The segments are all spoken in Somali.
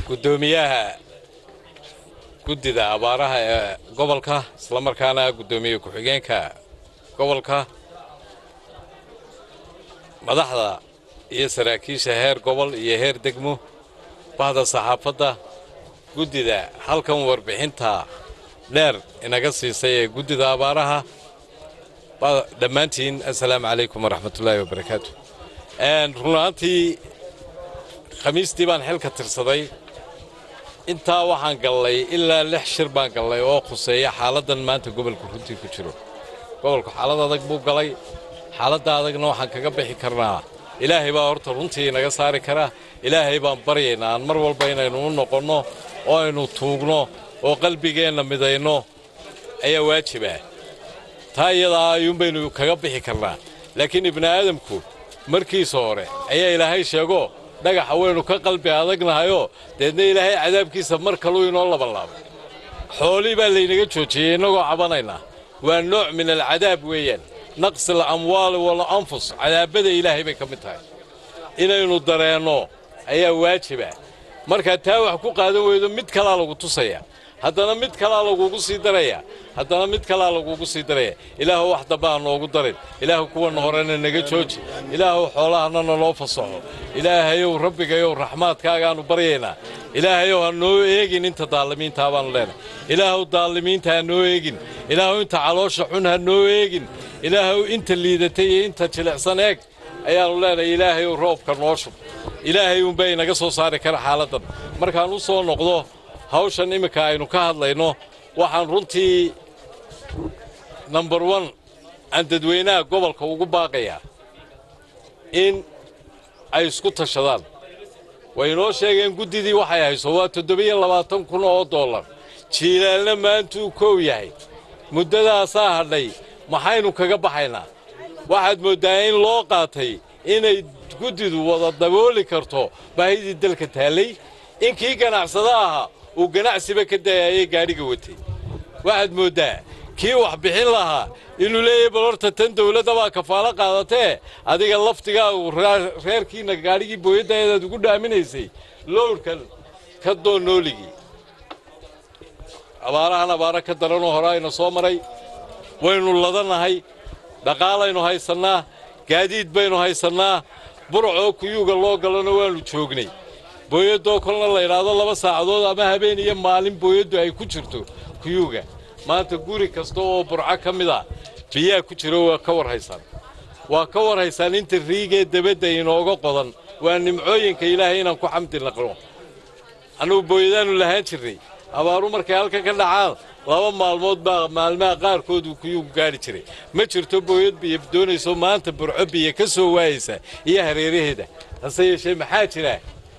guddoomiyaha guddida abaaraha ee gobolka islamarkaana guddoomiye ku-xigeenka gobolka madaxda iyo saraakiisha heer gobol iyo heer degmo bahda saxaafadda guddida halkan warbixinta dheer inaga siisay ee guddida abaaraha dhammaantiin assalaamu calaykum waraxmatullaahi wabarakaatu runaantii khamiistii baan xilka tirsaday intaa waxaan gallay ilaa lix shir baan gallay oo khuseeya xaaladdan maanta gobolka runtii ku jiro gobolku xaalad adag buu galay xaaladda adagna waxaan kaga bixi karnaa ilaahay baa horta runtii inaga saari karaa ilaahay baan baryaynaa aan mar walba inaynu u noqonno oo aynu tuugno oo qalbigeenna midayno ayaa waajibah taa iyadaa ayuunbaynu kaga bixi karnaa laakiin ibni aadamku markiisa hore ayaa ilaahay sheego dhagaxa waynu ka qalbi adagnahayoo deedna ilaahay cadaabkiisa mar kaluu inoo labanlaabay xoolii baa laynaga joojiyey innagoo cabanaynaa waa nooc min alcadaab weeyaan naqsi alamwaali walanfus cadaabada ilaahay bay ka mid tahay inaynu dareenno ayaa waajiba markaa taa wax ku qaadan weydo mid kalaa lagu tusaya haddana mid kalaa lagugu sii daraya haddana mid kalaa lagugu sii daraya ilaahu wax dambe ha noogu darin ilaahu kuwana horena naga jooji ilaahu xoolahanana noo fasaxo ilaahayow rabbigayow raxmaadkaagaannu baryaynaa ilaahayow ha noo eegin inta daalimiintaa baannu leenahay ilaahuw daalimiinta ha noo eegin ilaahu inta caloosha xun ha noo eegin ilaahuw inta liidatay iyo inta jilicsan eeg ayaannu leenahay ilaahayow roobka noo shub ilaahay uunbaa inaga soo saari kara xaaladdan markaan u soo noqdo hawshan imminka aynu ka hadlayno waxaan runtii number one aan dadweynaha gobolka ugu baaqayaa in ay isku tashadaan way inoo sheegeen guddidii waxay hayso waa toddobiyo labaatan kun oo dollar jiilaalna maantuu kow yahay muddadaasaa hadhay maxaynu kaga baxaynaa waxaad mooddaa in loo qaatay inay guddidu wada dabooli karto baahidii dalka taallay in kii ganacsada ahaa uu ganacsiba ka dayaayay gaadhiga watay waxaad mooddaa kii wax bixin lahaa inuu leeyahay bal horta tan dawladda baa kafaalo qaadatee adiga laftigaa uu reerkiinna gaadhigii booyaddaedaad ugu dhaaminaysay lowrkan ka doon nooligii abaarahan abaaro ka daranoo hore ayna soo maray waynu ladanahay dhaqaalaynu haysannaa gaadiid baynu haysannaa burcoo kuyuuga loo galona waannu joognay booyaddoo kolna la idhaahdo laba saacadood ama habeen iyo maalin booyaddu ay ku jirto kuyuuga maanta guri kasta oo burco ka mid a biyaa ku jiro waa ka war haysaan waa ka war haysaan inta riigee debadda inooga qodan waa nimcooyinka ilaahay inaan ku xamdi naqno annugu booyadaannu lahaan jirnay abaaru markay halkan ka dhacaan laba maalmood baa maalmaha qaarkood uu kuyuugu gaadhi jiray ma jirto booyad biyo doonayso maanta burco biyo ka soo waayaysa iyo hareeraheeda hase yeeshee maxaa jira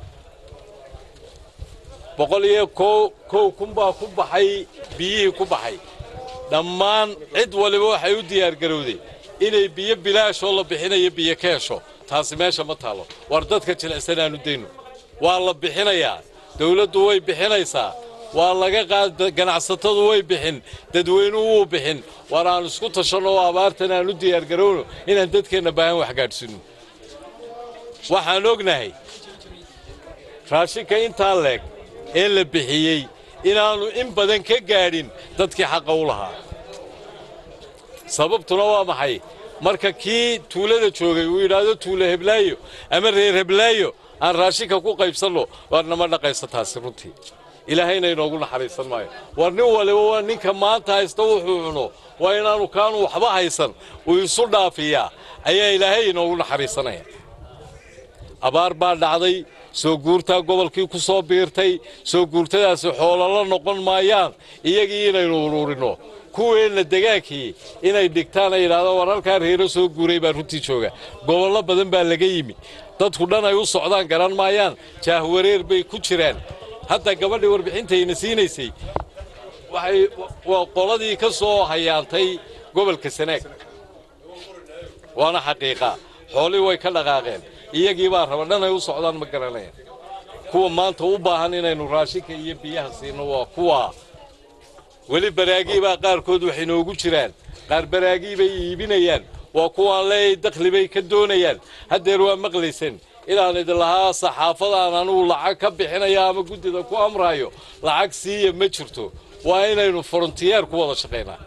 boqol iyo kow kun baa ku baxay biyihii ku baxay dhammaan cid waliba waxay u diyaargarowday inay biyo bilaashoo la bixinayo biyo ka hesho taasi meesha ma taalo war dadka jilicsan aanu dayno waa la bixinayaa dawladdu way bixinaysaa waa laga qaad ganacsatadu way bixin dadweynuhu wuu bixin war aan isku tashanno oo abaartan aan u diyaargarowno inaan dadkeenna baahan wax gaadhsiinno waxaan ognahay raashinka intaa leeg ee la bixiyey inaannu in badan ka gaadhin dadkii xaqa u lahaa sababtuna waa maxay marka kii tuulada joogay uu yidhaahdo tuulo heblaayo ama reer heblaayo aan raashinka ku qaybsanno waar nama dhaqaysa taasi runtii ilaahayna inoogu naxariisan maayo war nin waliba waa ninka maanta haysta wuxuu cuno waa inaanu kaanu waxba haysan uu isu dhaafiyaa ayaa ilaahay inoogu naxariisanaya abaar baa dhacday soo guurtaa gobolkii ku soo biirtay soo guurtadaasi xoolala noqon maayaan iyagii inaynu uruurinno kuweenna degaankii inay dhigtaan ay yidhahdaan war halkaa reero soo guuray baa runtii jooga gobollo badan baa laga yimi dadku dhan ay u socdaan garan maayaan jaahwareer bay ku jiraan hadda gabadhii warbixintayna siinaysay waxay waa qoladii ka soo hayaantay gobolka sanaag waana xaqiiqa xoolii way ka dhaqaaqeen iyagii baa raba dhan ay u socdaan ma garanayaan kuwa maanta u baahan inaynu raashinka iyo biyaha siino waa kuwa weli baraagii baa qaarkood wax inoogu jiraan qaar baraagii bay iibinayaan waa kuwaan leeyahay dakhli bay ka doonayaan haddeer waa maqlayseen inaan idin lahaa saxaafadaan anugu lacag ka bixinaya ama guddida ku amrayo lacag siiya ma jirto waa inaynu frontiyeer ku wada shaqaynaa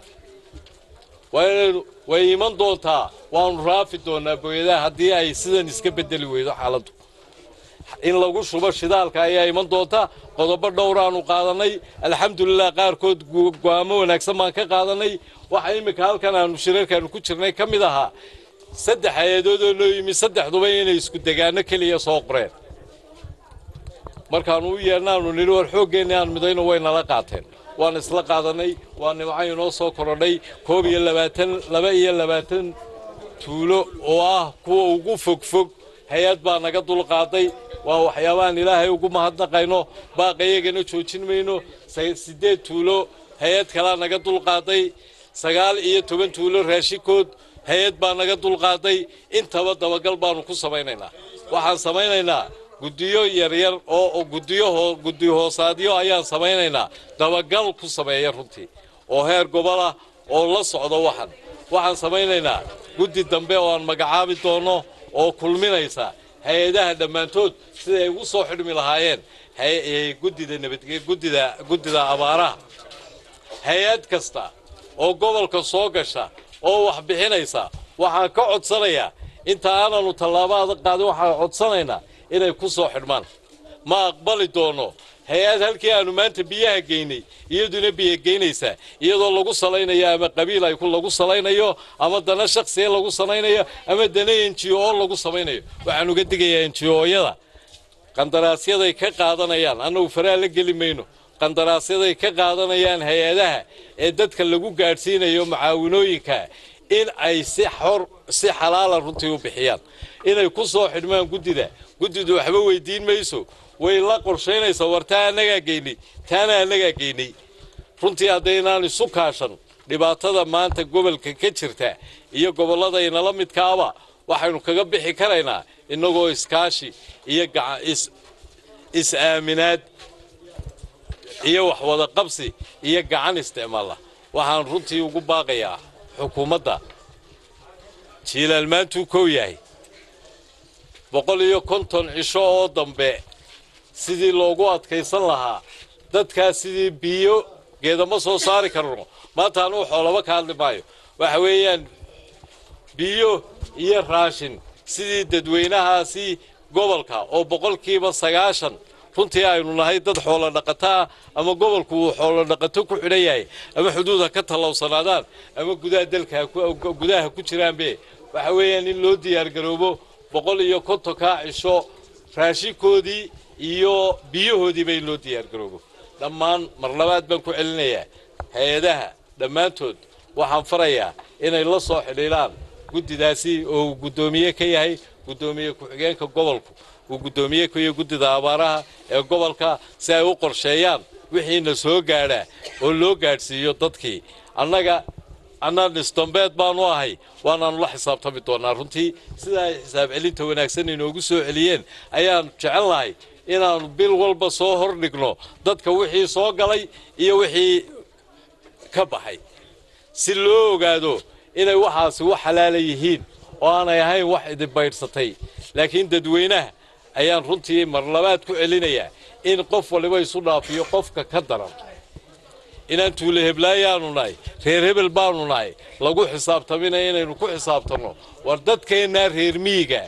waa inaynu way iman doontaa waanu raafi doonaa booyadaha haddii ay sidan iska bedeli weydo xaaladdu in lagu shubo shidaalka ayaa iman doonta qodobo dhowraanu qaadanay alxamdulilah qaarkood go'aamo wanaagsan baan ka qaadanay waxa iminka halkan aanu shirarkaanu ku jirnay ka mid ahaa saddex hay-adoodoo noo yimi saddexduba inay isku degaano keliya soo qoreen markaanu u yeedhnaanu nidhi war xooggeenni aan midayno way nala qaateen waan isla qaadanay waa nimco inoo soo korodhay koob iyo labaatan laba iyo labaatan tuulo oo ah kuwa ugu fogfog hay-ad baa naga dulqaaday waa waxyaabahaan ilaahay ugu mahadnaqayno baaqayagana joojin mayno siddeed tuulo hay-ad kalaa naga dulqaaday sagaal iyo toban tuulo raashikood hay-ad baa naga dulqaaday intaba dabagal baanu ku samaynaynaa waxaan samaynaynaa guddiyo yaryar oo guddiyo guddi hoosaadyo ayaan samaynaynaa dabagal ku sameeya runtii oo heer gobolah oo la socdo waxan waxaan samaynaynaa guddi dambe oo aan magacaabi doono oo kulminaysa hay-adaha dhammaantood siday ugu soo xidhmi lahaayeen guddida nabadge guddida guddida abaaraha hay-ad kasta oo gobolka soo gasha oo wax bixinaysa waxaan ka codsanayaa inta aananu tallaabada qaadin waxaan codsanaynaa inay ku soo xidhmaan ma aqbali doono hay-ad halkii aanu maanta biyaha geynay iyaduna biyo geynaysaa iyadoo lagu salaynayo ama qabiil ay lagu salaynayo ama dana shaksiya lagu salaynayo ama dana enjiyo oo lagu samaynayo waxaan uga digayaa enjiyooyada qandaraasyaday ka qaadanayaan annagu faraa la geli mayno qandaraasyaday ka qaadanayaan hay-adaha ee dadka lagu gaadhsiinayo mucaawinooyinka in ay si xor si xalaala runtii u bixiyaan inay ku soo xidhmaan guddida guddidu waxba weydiin mayso way la qorshaynaysaa war taa annagaa geynay taana annagaa geynay runtii haddaynaan isu kaashan dhibaatada maanta gobolka ka jirta iyo gobollada inala midkaaba waxaynu kaga bixi karaynaa innagoo iskaashi iyo is-aaminaad iyo waxwada qabsi iyo gacan isticmaala waxaan runtii ugu baaqayaa xukuumadda jiilaal maantuu kow yahay boqol iyo konton cisho oo dambe sidii loogu adkaysan lahaa dadkaas sidii biyo geedama soo saari karno maanta anuu xoolaba ka hadli maayo waxa weeyaan biyo iyo raashin sidii dadweynahaasi gobolka oo boqolkiiba sagaashan runtii aynu nahay dad xoolo dhaqataa ama gobolku uu xoolo dhaqato ku xidhan yahay ama xuduud ha ka tallowsanaadaan ama gudaha dalka gudaha ku jiraanbe waxa weeyaan in loo diyaargaroobo boqol iyo kontonkaa cisho raashinkoodii iyo biyahoodiiba in loo diyaargaroobo dhammaan mar labaad baan ku celinayaa hay-adaha dhammaantood waxaan farayaa inay la soo xidhiidhaan guddidaasi oo uu guddoomiye ka yahay guddoomiye ku-xigeenka gobolku uu guddoomiye ka yahay guddida abaaraha ee gobolka si ay u qorsheeyaan wixiina soo gaadhaa oo loo gaadhsiiyo dadkii annaga annaan isdambeed baanu ahay waanaanu la xisaabtami doonaa runtii sida ay xisaab celinta wanaagsan inoogu soo celiyeen ayaan jecel lahay inaannu bil walba soo hordhigno dadka wixii soo galay iyo wixii ka baxay si loo ogaado inay waxaasi wax xalaala yihiin oo aanay ahayn wax idinbaydhsatay laakiin dadweynaha ayaan runtii mar labaad ku celinayaa in qof waliba isu dhaafiyo qofka ka daran inaan tuule heblaayaanu nahay reer hebel baanu nahay lagu xisaabtaminaya inaynu ku xisaabtanno war dadkeennaa reer miyiga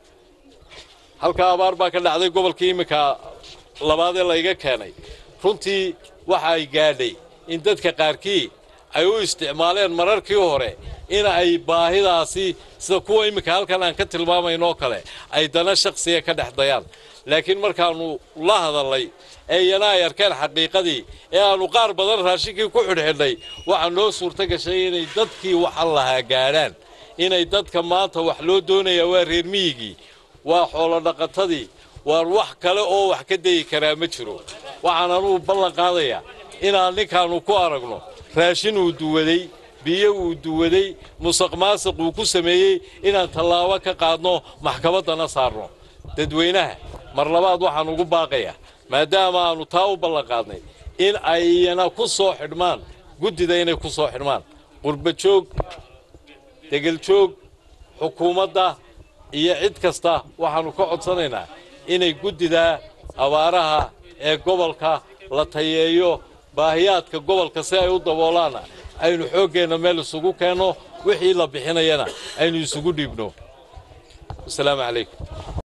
halkaa abaar baa ka dhacday gobolkii iminka labaadee layga keenay runtii waxa ay gaadhay in dadka qaarkii ay u isticmaaleen mararkii hore in ay baahidaasi sida kuwa iminka halkan aan ka tilmaamaynoo kale ay dana shaksiga ka dhex dayaan laakiin markaannu la hadalnay ee iyana ay arkeen xaqiiqadii ee aannu qaar badan raashinkii ku xidhxidhnay waxaa noo suurto gashay inay dadkii waxan lahaa gaadhaan inay dadka maanta wax loo doonayaa waa reer miyigii waa xoolo dhaqatadii waar wax kale oo wax ka dayi karaa ma jiro waxaan anugu ballan qaadayaa inaan ninkaannu ku aragno raashin uu duwaday biyo uu duwaday musuq maasiq uu ku sameeyey inaan tallaabo ka qaadno maxkamaddana saarno dadweynaha mar labaad waxaan ugu baaqayaa maadaama aannu taa u ballan qaadnay in ay iyana ku soo xidhmaan guddida inay ku soo xidhmaan qurba joog degeljoog xukuumadda iyo cid kasta waxaannu ka codsanaynaa inay guddidaa abaaraha ee gobolka la tayeeyo baahiyaadka gobolka si ay u daboolaana aynu xooggeenna meel isugu keenno wixii la bixinayana aynu isugu dhiibno wasalaamu calaykum